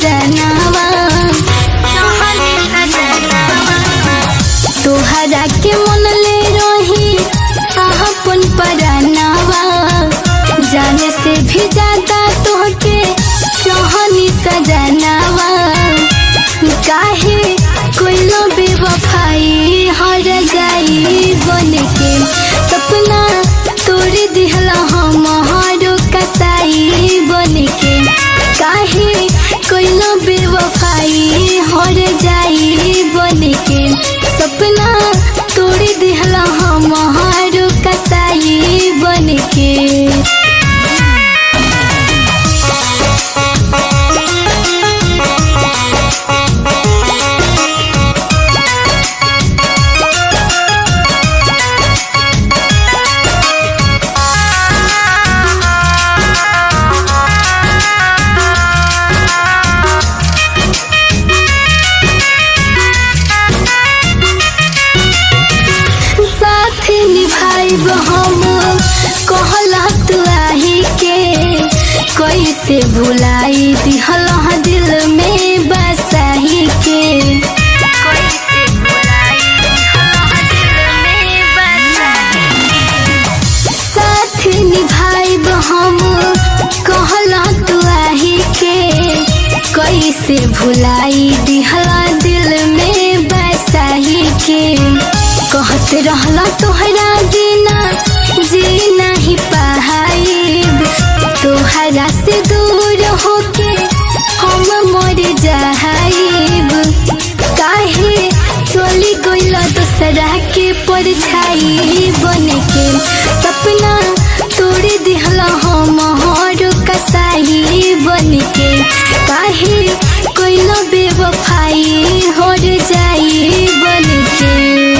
सजनावा तोहरा के मन ले रही अपन परानावा जाने से भी ज्यादा तोहके चाहनी सजनावा काहे कोइलो बेवफाई हर जाई बन के सपना तोड़ दिहला हमारो कसाई बन के काहे कोइलो बेवफाई हर जाई बन के सपना तोड़ दिहला हमारो कसाई बन के साथ निभाइब हम कहला तू आही के कैसे भुलाई दिहल दिल में बसाही के साथ निभाइब हम कहला तू आही के कैसे भुलाई दिहला दिल में बसाही के कहत रहला तोहरा बिना जी नहीं पाइब तोहरा से दूर होके हम मर जाइब काहे चली गइल दूसरा के परछाई बन के सपना तोड़ दिहला हम हर कसाई बन के काहे कोइल बेवफाई हर जाई बन के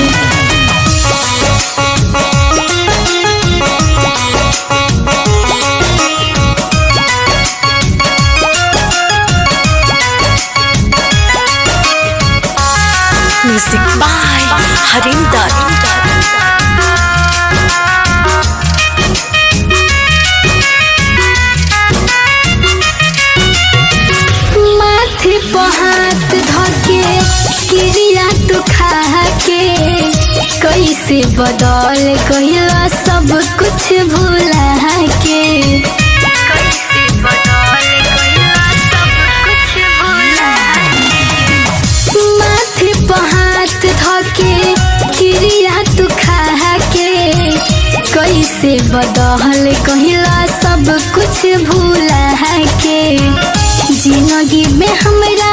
Music by Harinder. माथे पर हाथ धके क्रिया तू खा के कैसे बदल गइला सब कुछ भुला के माथे पर हाथ धके क्रिया तू खा के कैसे बदल कहिला सब कुछ भूला के जिंदगी में हमरा